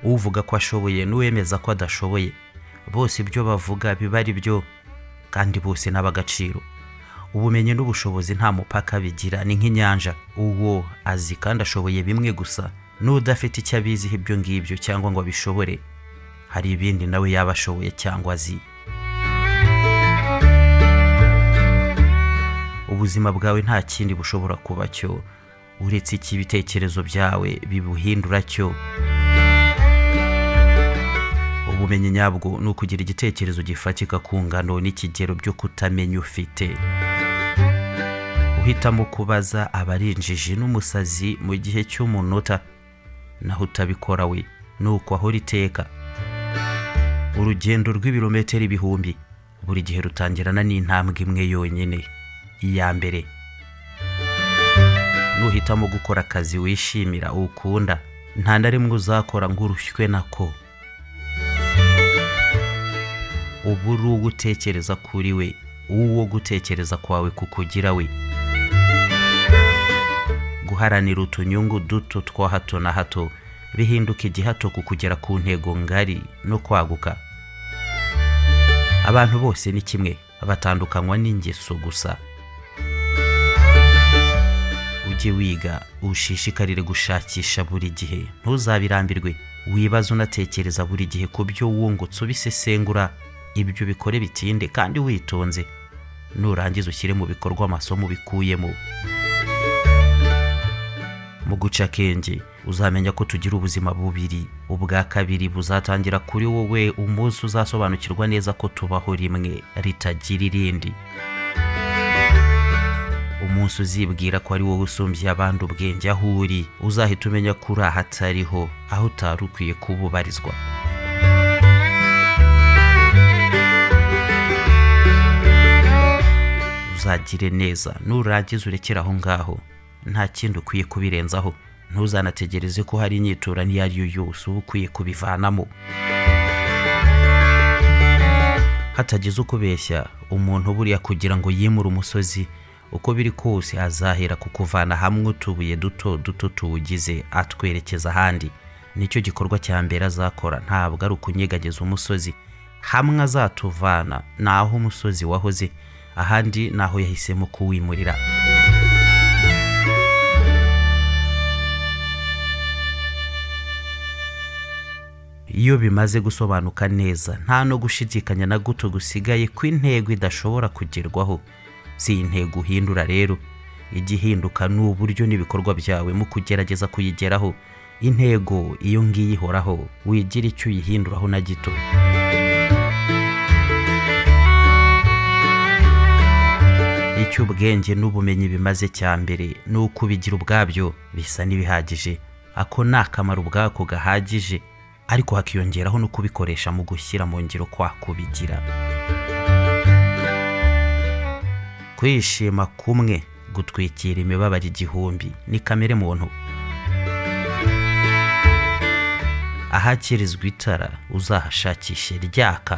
uvuga ko ashoboye n'uwemeza ko adashoboye bose ibyo bavuga biba ari byo kandi bose ni ab'agaciro ubumenyi n'ubushobozi nta mupaka bigira ni nk'inyanja uwo azi kandi ashoboye bimwe gusa n'udafite icyo abiziho ibyo ngibyo cyangwa ngo abishobore hari ibindi nawe yaba ashoboye cyangwa azi ubuzima bwawe nta kindi bushobora kuba cyo uretse iki ibitekerezo byawe bibuhindura cyo ubumenyi nyabwo ni ukugira igitekerezo gifatika ku ngano n'ikigero byo kutamenya ufite uhitamo kubaza aba ari injiji n'umusazi mu gihe cy'umunota naho utabikora we ni uko ahora iteka urugendo rw'ibirometero ibihumbi buri gihe rutangirana n'intambwe imwe yonyine iya mbere nuhitamo gukora akazi wishimira ukunda nta na rimwe uzakora ngo urushywe nako uba uri uwo utekereza kuri we uwo gutekereza kwawe kukugira we guharanira utunyungu duto twa hato na hato bihinduka igihato ku kugera ku ntego ngari no kwaguka abantu bose ni kimwe batandukanywa n'ingeso gusa ujye wiga ushishikarire gushakisha buri gihe ntuzabirambirwe wibaze unatekereza buri gihe ku byo wungutse ubisesengura ibyo bikore bitinde kandi witonze nurangiza ushyire mu bikorwa amasomo ubikuyemo mu guca akenge uzamenya ko tugira ubuzima bubiri ubwa kabiri buzatangira kuri wowe umunsi uzasobanukirwa neza ko tubaho rimwe ritagira irindi umunsi uzibwira ko ari wowe usumbye abandi ubwenge aho uri uzahita umenya ko uri ahatariho aho utari ukwiye kuba ubarizwa uzagire neza nurangiza urekere aho ngaho nta kindi ukwiye kubirenzaho ntuzanategereze ko hari inyitura n'iyo ari yo yose uba ukwiye kubivanamo hatagize ukubeshya umuntu buriya kugira ngo yimure umusozi uko biri kose azahera ku kuvana hamwe utubuye duto duto tuwugize atwerekeza ahandi nicyo gikorwa cya mbere azakora ntabwo ari ukunyegageza umusozi hamwe azatuvana ni aho umusozi wahoze ahandi ni aho yahisemo kuwimurira iyo bimaze gusobanuka neza nta no gushidikanya na guto gusigaye ko intego idashobora kugerwaho si intego uhindura rero igihinduka ni uburyo n'ibikorwa byawe mu kugerageza kuyigeraho intego iyo ngiyo ihoraho wigira icyo uyihinduraho na gito icyo ubwenge n'ubumenyi bimaze cya mbere ni uko ubigira ubwabyo bisa n'ibihagije ako ni akamaro ubwako gahagije ariko hakiyongeraho no kubikoresha mu gushyira mu ngiro kwa kubigira kwishima kumwe gutwikira imibabaro igihumbi ni kamere muntu ahakirizwa itara uzahashakishe ryaka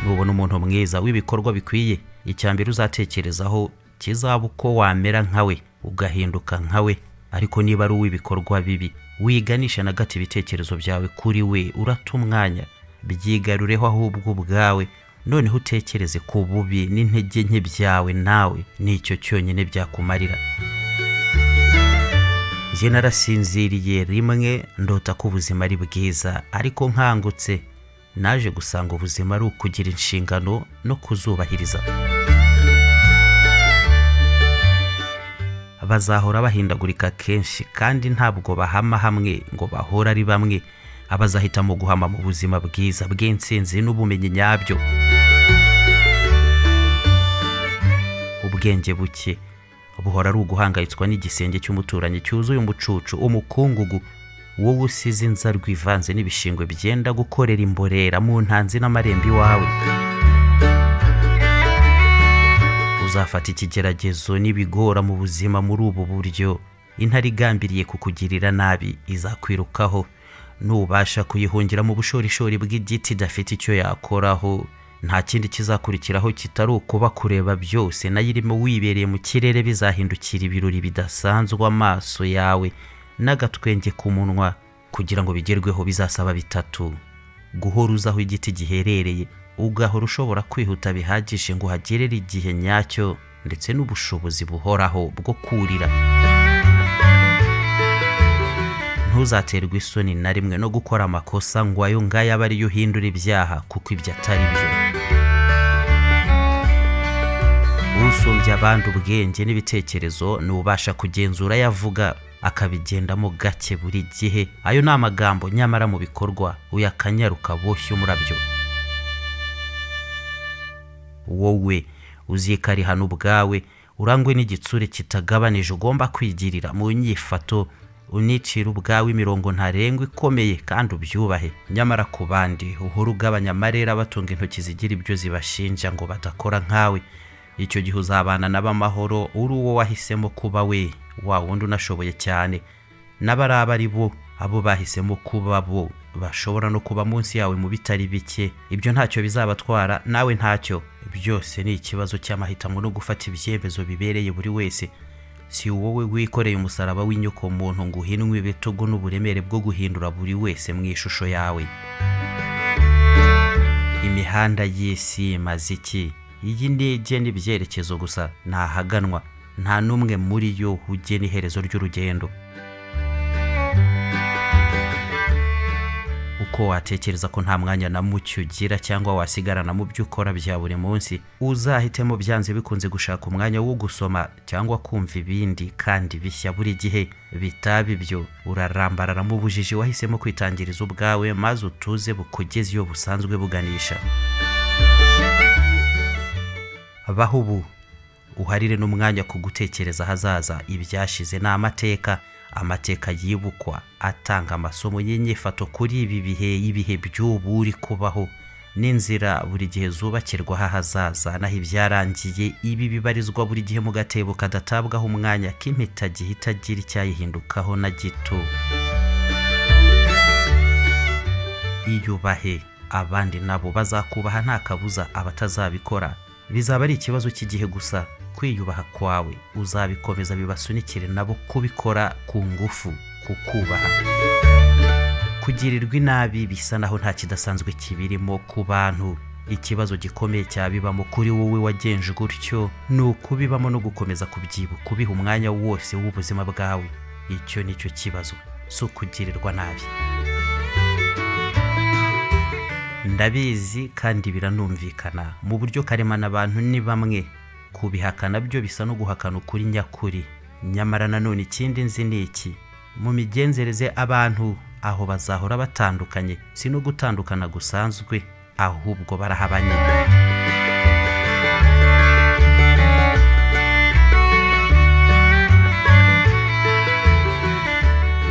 nubona umuntu mwiza w'ibikorwa bikwiye icya mbere uzatekerezaho kizaba uko wamera nkawe ugahinduka nkawe ariko niba ari uw'ibikorwa bibi wiganisha na gato ibitekerezo byawe kuri we urata umwanya byigarureho ahubwo ubwawe noneho utekereze ku bubi n'intege nke byawe nawe nicyo cyonyine byakumarira njye narasinziriye rimwe ndota ko ubuzima ari bwiza ariko nkangutse naje gusanga ubuzima ari ukugira inshingano no kuzubahiriza bazahora bahindagurika kenshi kandi ntabwo bahama hamwe ngo bahora ari bamwe abazahitamo guhama mu buzima bwiza bw'intsinzi n'ubumenyi nyabyo ubwenge buke buhora ari uguhangayitswa n'igisenge cy'umuturanyi cyuzuye umucucu umukungugu wowe usize inzarwa ivanze n'ibishingwe byenda gukorera imborera mu ntanzi n'amarembo iwawe uzafata ikigeragezo n'ibigora mu buzima muri ubu buryo intare igambiriye kukugirira nabi izakwirukaho nubasha kuyihungira mu bushorishori bw'igiti idafite icyo yakoraho nta kindi kizakurikiraho kitari ukuba kureba byose nayo irimo wibereye mu kirere bizahindukira ibirori bidasanzwe amaso yawe n'agatwenge ku munwa kugira ngo bigerweho bizasaba bitatu guhora uzi aho igiti giherereye ugahora ushobora kwihuta bihagije ngo uhagerere igihe nyacyo ndetse n'ubushobozi buhoraho bwo kurira ntuzaterwe isoni na rimwe no gukora amakosa ngo ayo ngayo abe ariyo uhindura ibyaha kuko ibyo atari byo usumbya abandi ubwenge n'ibitekerezo n'ubasha kugenzura ayo avuga akabigendamo gake buri gihe ayo ni amagambo nyamara mu bikorwa uyakanyaruka boshye umurabyo wowe uzikarihana ubwawe urangwe n'igitsure kitagabanije ugomba kwigirira mu nyifato unicira ubwawe imirongo ntarengwa ikomeye kandi ubyubahe nyamara ku bandi uhora ugabanya amarera batunga intoki zigira ibyo zibashinja ngo badakora nkawe icyo gihe uzabana n'abamahoro uri uwo wahisemo kuba we wa wundi unashoboye cyane n'abari ari bo abo bahisemo kuba bo bashobora no kuba munsi yawe mu bitari bike ibyo ntacyo bizabatwara nawe ntacyo byose ni ikibazo cy'amahitamo no gufata ibyemezo bibereye buri wese si wowe wikoreye umusaraba w'inyokomuntu ngo uhinwe ibitugu n'uburemere bwo guhindura buri wese mu ishusho yawe imihanda y'isi imaze iki iyi ndege n'ibyerekezo gusa ntahaganwa nta n'umwe muri yo ugena iherezo ry'urugendo uko watekereza ko nta mwanya na mucyo ugira cyangwa wasigarana mu byo ukora bya buri munsi uzahitemo byanze bikunze gushaka umwanya wo gusoma cyangwa kumva ibindi kandi bishya buri gihe bitaba ibyo urarambarara mu bujiji wahisemo kwitangiriza ubwawe maze utuze bukugeze iyo busanzwe buganisha baho ubu uharire n'umwanya ku gutekereza ahazaza ibyashize ni amateka amateka yibukwa atanga amasomo y'inyifato kuri ibi bihe ibihe by'ubu uri kubaho n'inzira buri gihe zubakirwaho ahazaza naho ibyarangiye ibi bibarizwa buri gihe mu gatebo kadatabwaho umwanya k'impeta gihita agira icyayihindukaho na gito iyubahe abandi nabo bazakubaha nta kabuza abatazabikora bizaba ari ikibazo cy'igihe gusa kwiyubaha kwawe uzabikomeza bibasunikire nabo kubikora ku ngufu kukubaha kugirirwa inabi bisa naho nta kidasanzwe kibirimo ku bantu ikibazo gikomeye cyabibamo kuri wowe wagenje gutyo ni ukubibamo no gukomeza kubyibuka ubiha umwanya wose w'ubuzima bwawe icyo ni cyo kibazo si ukugirirwa nabi ndabizi kandi biranumvikana mu buryo karemana abantu ni bamwe kubihakana byo bisa no guhakana ukuri nyakuri nyamara nanone ikindi nzi ni iki mu migenzereze abantu aho bazahora batandukanye si no gutandukana gusanzwe ahubwo barahabanye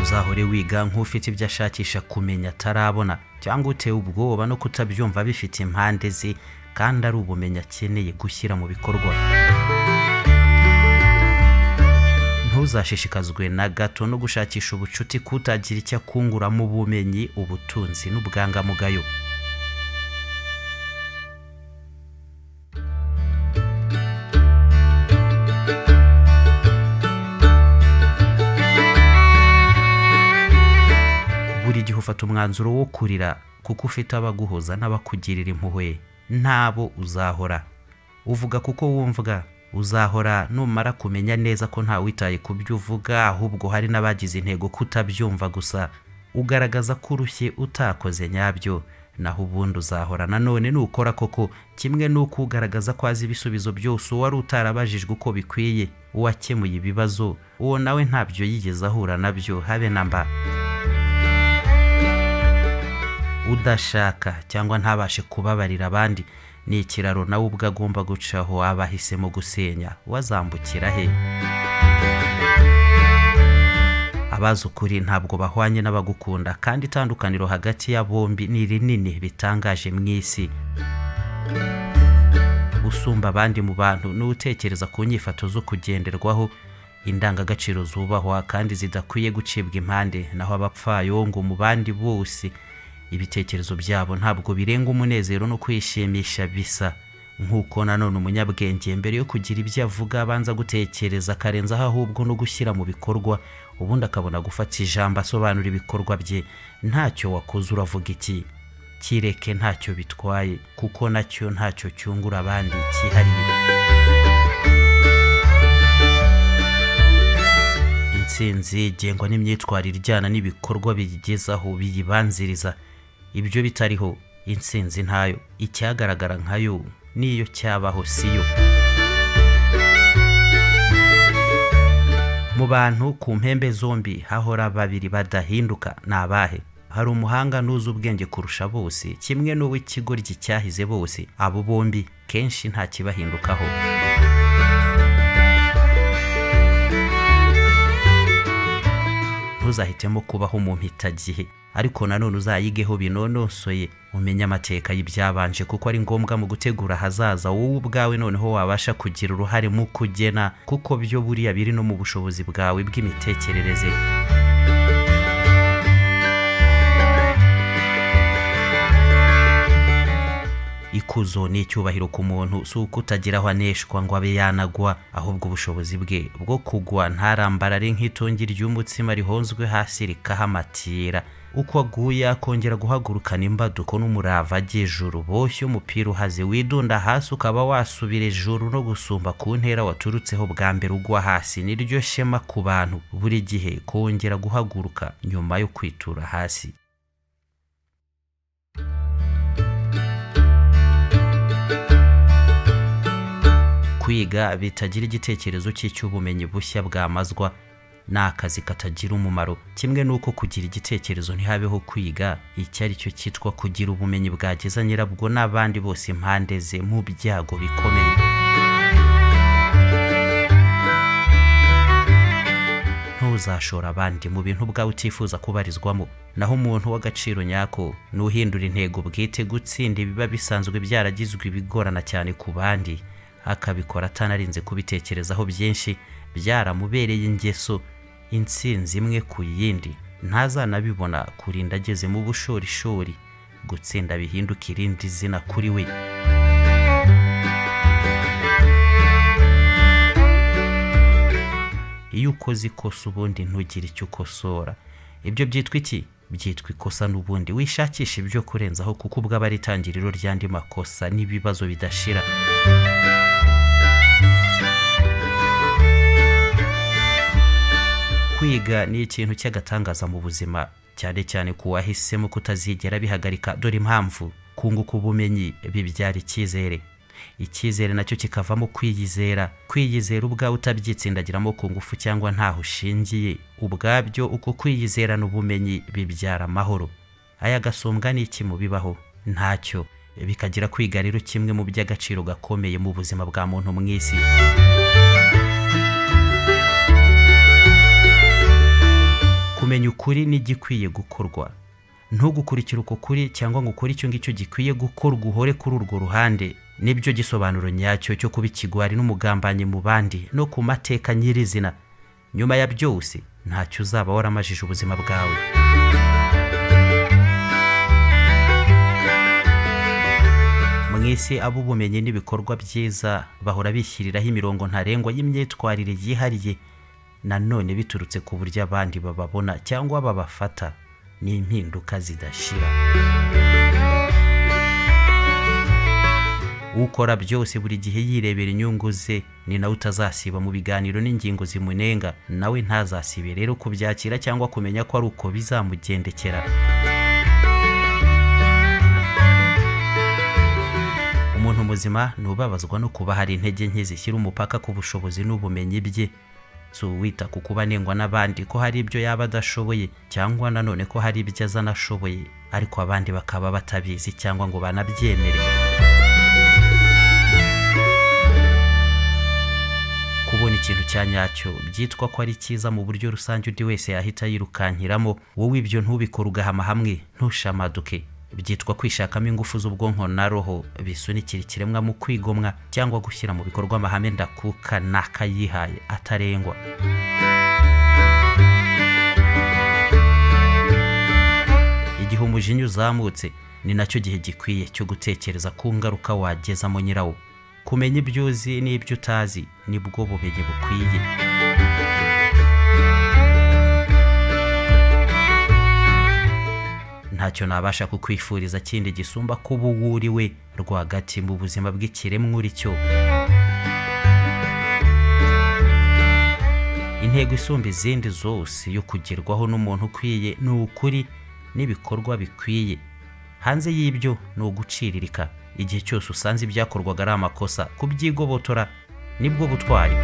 uzahore wiga nk'ufite ibyo ashakisha kumenya atarabona cyangwa utewe ubwoba no kutabyumva bifite impande ze kandi ari ubumenyi akeneye gushyira mu bikorwa ntuzashishikazwe na gato no gushakisha ubucuti kutagira icyo akunguramo ubumenyi ubutunzi n'ubwangamugayo buri gihe ufata umwanzuro wo kurira kuko ufite abaguhoza n'abakugirira impuhwe ntabo uzahora uvuga kuko wumvwa uzahora numara kumenya neza ko ntawitaye ku byo uvuga ahubwo hari n'abagize intego kutabyumva gusa ugaragaza ko urushye utakoze nyabyo naho ubundi uzahora nanone nukora koko kimwe n'uko ugaragaza ko azi ibisubizo byose uwari utarabajijwe uko bikwiye uwakemuye ibibazo uwo nawe ntabyo yigeze ahura nabyo habe na mba udashaka cyangwa ntabashe kubabarira abandi ni ikiraro nawe ubwo agomba gucaho abahisemo gusenya wazambukira he abazi ukuri ntabwo bahwanye n'abagukunda kandi itandukaniro hagati ya bombi ni rinini bitangaje mu isi usumba abandi mu bantu n'utekereza ku nyifato zo kugenderwaho indangagaciro zubahwa kandi zidakwiye gucibwa impande naho abapfayongo mu bandi bose ibitekerezo byabo ntabwo birenga umunezero no kwishimisha bisa nk'uko nanone umunyabwenge mbere yo kugira ibyo avuga abanza gutekereza akarenzaho ahubwo no gushyira mu bikorwa ubundi akabona gufata ijambo asobanura ibikorwa bye ntacyo wakoze uravuga iki kireke ntacyo bitwaye kuko nacyo ntacyo cyungura abandi cyihariye intsinzi igengwa n'imyitwarire ijyana n'ibikorwa biyigezaho biyibanziriza ibyo bitariho intsinzi ntayo icyagaragara nkayo n'iyo cyabaho siyo mu bantu ku mpembe zombi hahora babiri badahinduka ni abahe hari umuhanga n'uzi ubwenge kurusha bose kimwe n'uw'ikigoryi cyahize bose abo bombi kenshi nta kibahindukaho ntuzahitemo kubaho mu mpitagihe ariko nanone uzayigeho binonosoye umenye amateka y'ibyabanje kuko ari ngombwa mu gutegura ahazaza wowe ubwawe noneho wabasha kugira uruhare mu kugena kuko byo buriya biri no mu bushobozi bwawe bw'imitekerereze ikuzo ni icyubahiro ku muntu si uko utagira aho aneshwa ngo abe yanagwa ahubwo ubushobozi bwe bwo kugwa ntarambarare nk'itongi ry'umutsima rihonzwe hasi rikahamatira uko aguye akongera guhagurukana imbaduko n'umurava ajya ijuru boshye umupira uhaze widunda hasi ukaba wasubira ijuru no gusumba ku ntera waturutseho bwa mbere ugwa hasi niryo shema ku bantu buri gihe kongera guhaguruka nyuma yo kwitura hasi kwiga bitagira igitekerezo cy'icy'ubumenyi bushya bwamazwa ni akazi katagira umumaro kimwe n'uko kugira igitekerezo ntihabeho kwiga icyo ari cyo cyitwa kugira ubumenyi bwageza nyirabwo n'abandi bose impande ze mu byago bikomeye ntuzashora abandi mu bintu bwawe utifuza kubarizwamo naho umuntu w'agaciro nyako ni uhindura intego bwite gutsinda ibiba bisanzwe byaragizwe ibigorana cyane ku bandi akabikora atanarinze kubitekerezaho byinshi byaramubereye ingeso intsinzi imwe ku yindi ntazanabibona kurinda ageze mu bushorishori gutsinda bihinduka irindi zina kuri we iyo ukoze ikosa ubundi ntugire icyo ukosora ibyo byitwa iki byitwa ikosa n'ubundi wishakisha ibyo kurenzaho kuko ubwo aba ari itangiriro ry'andi makosa n'ibibazo bidashira kwiga ni ikintu cy'agatangaza mu buzima cyane cyane ku wahisemo kutazigera bihagarika dore impamvu kunguka ubumenyi bibyara icyizere icyizere nacyo kikavamo kwiyizera kwiyizera ubwawe utabyitsindagiramo ku ngufu cyangwa ntaho ushingiye ubwabyo uko kwiyizerana ubumenyi bibyara amahoro aya gasumbwa ni iki mu bibaho ntacyo bikagira kwiga rero kimwe mu by'agaciro gakomeye mu buzima bwa muntu mu isi kumenya ukuri n'igikwiye gukorwa ntugukurikire uko kuri cyangwa ngo ukore icyo ngicyo gikwiye gukorwa uhore kuri urwo ruhande nibyo gisobanuro nyacyo cyo kuba ikigwari n'umugambanyi mu bandi no ku mateka nyirizina nyuma ya byose ntacyo uzaba waramajije ubuzima bwawe mu isi abo ubumenyi n'ibikorwa byiza bahora bishyiriraho imirongo ntarengwa y'imyitwarire yihariye nanone biturutse ku buryo abandi bababona cyangwa babafata n'impinduka zidashira ukora byose buri gihe yirebera inyungu ze ni nawe utazasiba mu biganiro n'ingingo zimunenga nawe ntazasibe rero kubyakira cyangwa kumenya ko ari uko bizamugendekera umuntu muzima ntubabazwa no kuba hari intege nke zishyira umupaka ku bushobozi n'ubumenyi bye si uwita ku kuba anengwa n'abandi ko hari ibyo yaba adashoboye cyangwa nanone ko hari ibyo aza anashoboye ariko abandi bakaba batabizi cyangwa ngo banabyemere kubona ikintu cya nyacyo byitwa ko ari cyiza mu buryo rusange undi wese yahita yirukankiramo wowe ibyo ntubikore ugahama hamwe ntushamaduke byitwa kwishakamo ingufu z'ubwonko na roho bisunikira ikiremwa mu kwigomwa cyangwa gushyira mu bikorwa amahame ndakuka n'akayihaye atarengwa igihe umujinya uzamutse ni nacyo gihe gikwiye cyo gutekereza ku ngaruka wagezamo nyirawo kumenya ibyo uzi n'ibyo utazi nibwo bumenyi bukwiye ntacyo nabasha kukwifuriza kindi gisumba kuba uwo uri we rwagati mu buzima bw'ikiremwa uri cyo intego isumba izindi zose yo kugerwaho n'umuntu ukwiye ni ukuri n'ibikorwa bikwiye hanze y'ibyo ni uguciririka igihe cyose usanze ibyakorwaga ari amakosa kubyigobotora nibwo butwari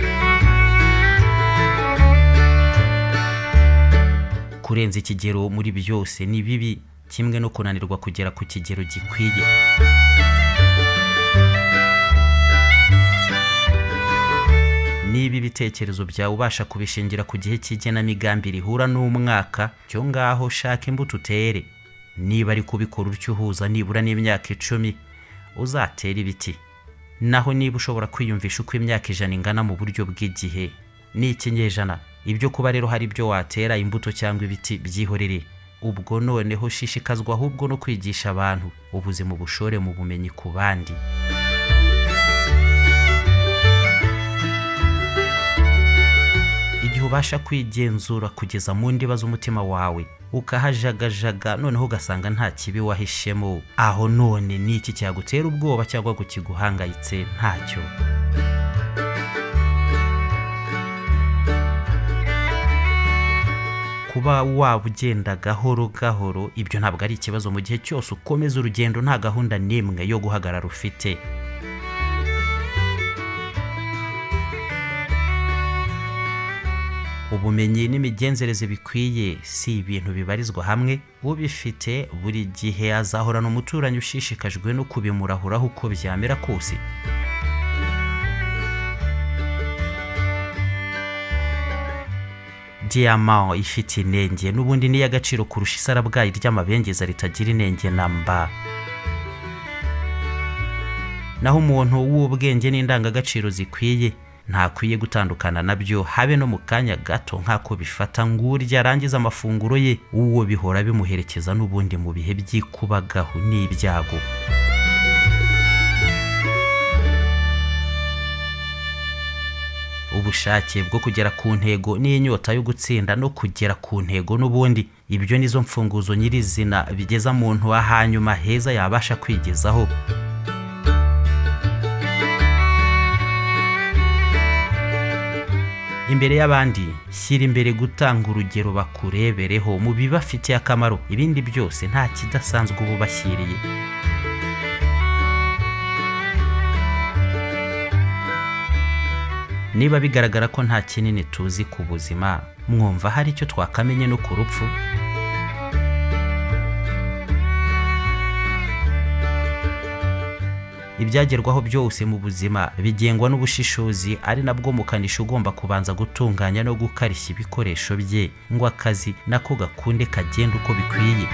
kurenza ikigero muri byose ni bibi kimwe no kunanirwa kugera ku kigero gikwiye niba ibitekerezo byawe ubasha kubishingira ku gihe cy'igenamigambi rihura n'umwaka cyo ngaho shaka imbuto utere niba ari kubikora utyo uhuza nibura n'imyaka icumi uzatere ibiti naho niba ushobora kwiyumvisha uko imyaka ijana ingana mu buryo bw'igihe ni ikinyejana ibyo kuba rero hari ibyo watera imbuto cyangwa ibiti byihorere ubwo noneho shishikazwa ahubwo no kwigisha abantu ubuzima ubushore mu bumenyi ku bandi igihe ubasha kwigenzura kugeza mu ndiba z'umutima wawe ukahajagajaga noneho ugasanga nta kibi wahishemo aho none ni iki cyagutera ubwoba cyangwa ngo kiguhangayitse ntacyo kuba waba ugenda gahoro gahoro ibyo ntabwo ari ikibazo mu gihe cyose ukomeza urugendo nta gahunda n'imwe yo guhagarara ufite ubumenyi n'imigenzereze bikwiye si ibintu bibarizwa hamwe ubifite buri gihe azahorana umuturanyi ushishikajwe no kubimurahuraho uko byamera kose diyama ifite inenge n'ubundi ni iy'agaciro kurusha isarabwayi ry'amabengeza ritagira inenge na mba naho umuntu w'ubwenge n'indangagaciro zikwiye ntakwiye gutandukana nabyo habe no mu kanya gato nk'ako bifata ngurya arangiza amafunguro ye uwo bihora bimuherekeza n'ubundi mu bihe by'ikubagahu n'ibyago ubushake bwo kugera ku ntego n'inyota yo gutsinda no kugera ku ntego n'ubundi ibyo nizo mfunguzo nyirizina bigeza muntu hanyuma heza yabasha kwigezaho imbere y'abandi shyira imbere gutanga urugero bakurebereho mu bibafitiye akamaro ibindi byose nta kidasanzwe uba ubashyiriye niba bigaragara ko nta kinini tuzi ku buzima mwumva hari icyo twakamenye no ku rupfu ibyagerwaho byose mu buzima bigengwa n'ubushishozi ari nabwo mukanishi ugomba kubanza gutunganya no gukarishya ibikoresho bye ngo akazi nako gakunde kagenda uko bikwiye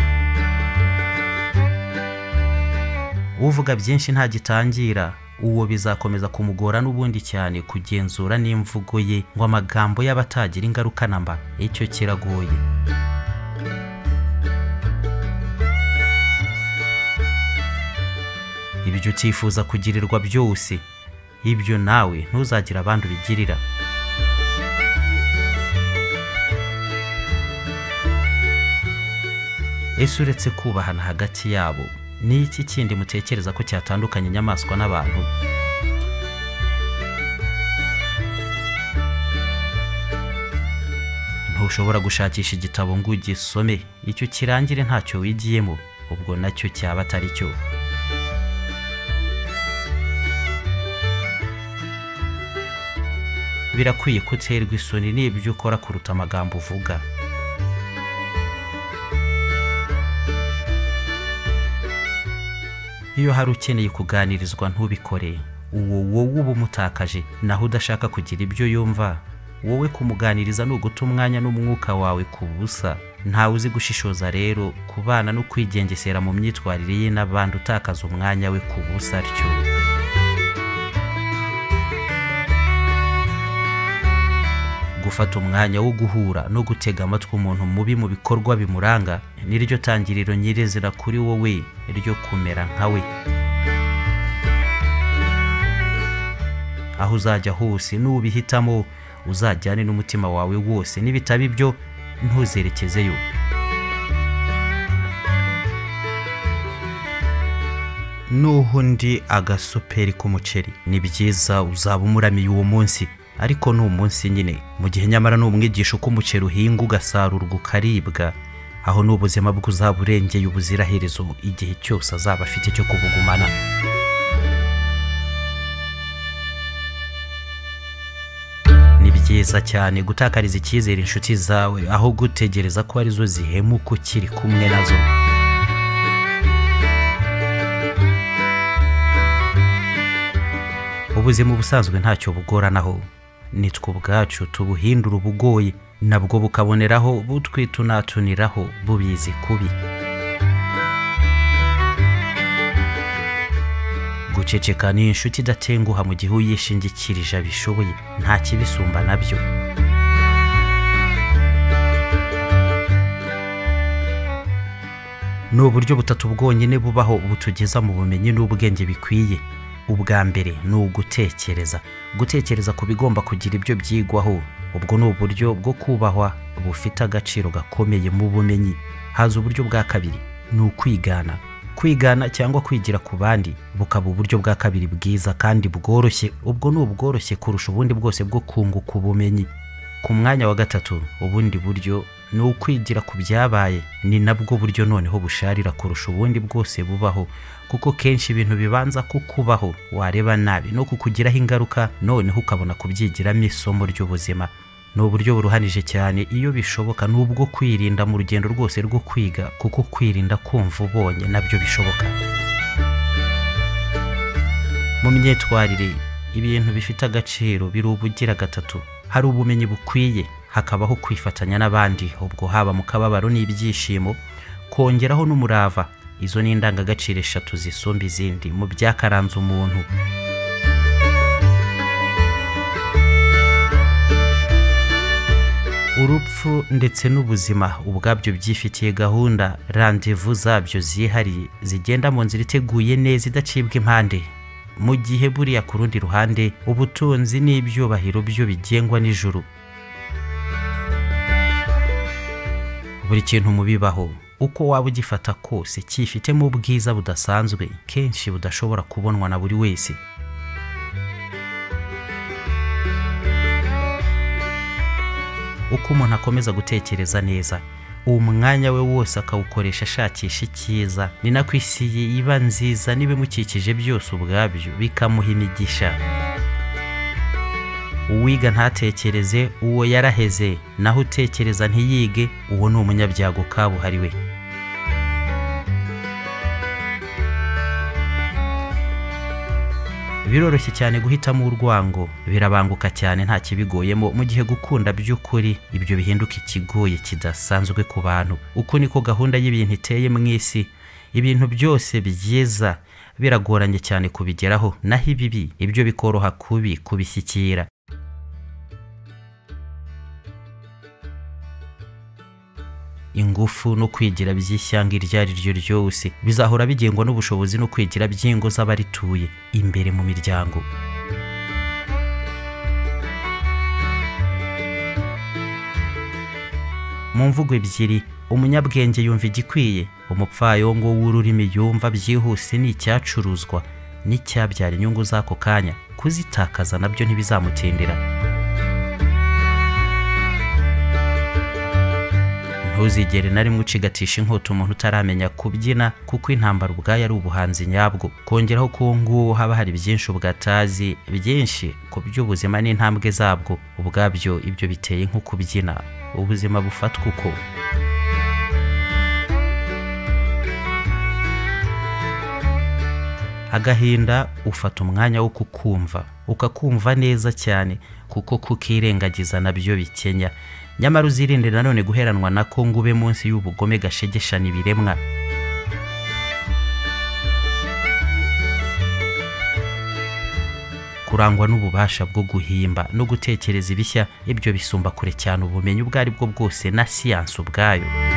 uvuga byinshi ntagitangira uwo bizakomeza kumugora n'ubundi cyane kugenzura n'imvugo ye ngo amagambo y'abatagira ingaruka na mba icyo kiragoye ibyo utifuza kugirirwa byose ibyo nawe ntuzagire abandi ubigirira ese uretse kubahana hagati yabo ni iki kindi mutekereza ko cyatandukanya inyamaswa n'abantu ntushobora gushakisha igitabo ngo ugisome icyo kirangire ntacyo wigiyemo ubwo nacyo cyaba atari cyo birakwiye ko uterwa isoni n'ibyo ukora kuruta amagambo uvuga iyo hari ukeneye kuganirizwa ntubikore uwo wowe uba umutakaje naho udashaka kugira ibyo yumva wowe kumuganiriza ni uguta umwanya n'umwuka wawe ku busa ntawe uzi gushishoza rero kubana no kwigengesera mu myitwarire ye n'abandi utakaza umwanya we ku busa atyo gufata umwanya wo guhura no gutega amatwi umuntu mubi mu bikorwa bimuranga niryo tangiriro nyir'izina kuri wowe ryo kumera nkawe aho uzajya hose n'ubihitamo uzajyane n'umutima wawe wose n'ibitabo ibyo ntuzerekezeyo n'uhundi agasuperi k'umuceri ni byiza uzaba umuramiye uwo munsi ariko ni umunsi nyine mu gihe nyamara ni umwigisha uko umuceri uhinga ugasarurwa ukaribwa aho ni ubuzima bwe uzaba urengeye ubuziraherezo igihe cyose azaba afite cyo kubugumana ni byiza cyane gutakariza icyizere inshuti zawe aho gutegereza ko arizo zihemuka ukiri kumwe nazo ubuzima ubusanzwe ntacyo bugoranaho nitwe ubwacu tubuhindura ubugoye nabwo bukaboneraho butwitunatuniraho bubizi kubi guceceka ni inshuti idatenguha mu gihe uyishingikirije abishoboye nta kibisumba nabyo ni uburyo butatu bwonyine bubaho butugeza mu bumenyi n'ubwenge bikwiye ubwa mbere ni ugutekereza gutekereza ku bigomba kugira ibyo byigwaho ubwo ni uburyo bwo kubahwa bufite agaciro gakomeye mu bumenyi haza uburyo bwa kabiri ni ukwigana kwigana cyangwa kwigira ku bandi bukaba uburyo bwa kabiri bwiza kandi bworoshye ubwo ni ubworoshye kurusha ubundi bwose bwo kunguka ubumenyi ku mwanya wa gatatu ubundi buryo ni ukwigira ku byabaye ni nabwo buryo noneho busharira kurusha ubundi bwose bubaho kuko kenshi ibintu bibanza kukubaho wareba nabi no kukugiraho ingaruka noneho ukabona kubyigiramo isomo ry'ubuzima ni uburyo buruhanije cyane iyo bishoboka n'ubwo kwirinda mu rugendo rwose rwo kwiga kuko kwirinda kumva ubonye nabyo bishoboka mu myitwarire ibintu bifite agaciro biri ubugira gatatu hari ubumenyi bukwiye hakabaho kwifatanya n'abandi ubwo haba mu kababaro n'ibyishimo kongeraho n'umurava izo ni indangagaciro eshatu zisumba izindi mu byakaranze umuntu urupfu ndetse n'ubuzima ubwabyo byifitiye gahunda randevu zabyo zihariye zigenda mu nzira iteguye neza idacibwa impande mu gihe buriya ku rundi ruhande ubutunzi n'ibyubahiro byo bigengwa n'ijuru buri kintu mu bibaho uko waba ugifata kose cyifitemo ubwiza budasanzwe kenshi budashobora kubonwa na buri wese uko umuntu akomeza gutekereza neza uwo mwanya we wose akawukoresha ashakisha icyiza ni nako isi ye iba nziza n'ibimukikije byose ubwabyo bikamuha imigisha uwiga ntatekereze uwo yaraheze naho utekereza ntiyige uwo ni umunyabyago kabuhariwe biroroshye cyane guhitamo urwango birabanguka cyane nta kibigoyemo mu gihe gukunda by'ukuri ibyo bihinduka ikigoye kidasanzwe ku bantu uko niko gahunda y'ibintu iteye mu isi ibintu byose byiza biragoranye cyane kubigeraho naho ibibi ibyo bikoroha kubi kubishyikira ingufu no kwigira by'ishyanga iryo ari ryo ryose bizahora bigengwa n'ubushobozi no kwigira by'ingo z'abarituye imbere mu miryango mu mvugo ebyiri umunyabwenge yumva igikwiye umupfayongo w'ururimi yumva byihuse ni icyacuruzwa n'icyabyara inyungu z'ako kanya kuzitakaza nabyo ntibizamutindira ntuzigere na rimwe ucigatisha inkota umuntu utaramenya kubyina kuko intambara ubwayo ari ubuhanzi nyabwo kongeraho ko uwo nguwo haba hari byinshi ubwatazi byinshi ku by'ubuzima n'intambwe zabwo ubwabyo ibyo biteye nko kubyina ubuzima bufatwa uko agahinda ufata umwanya wo kukumva ukakumva neza cyane kuko kukirengagiza nabyo bikenya nyamara uzirinde nanone guheranwa nako ngo ube munsi y'ubugome gashegeshana ibiremwa ku kurangwa n'ububasha bwo guhimba no gutekereza ibishya ibyo bisumba kure cyane ubumenyi ubwo ari bwo bwose na siyansi ubwayo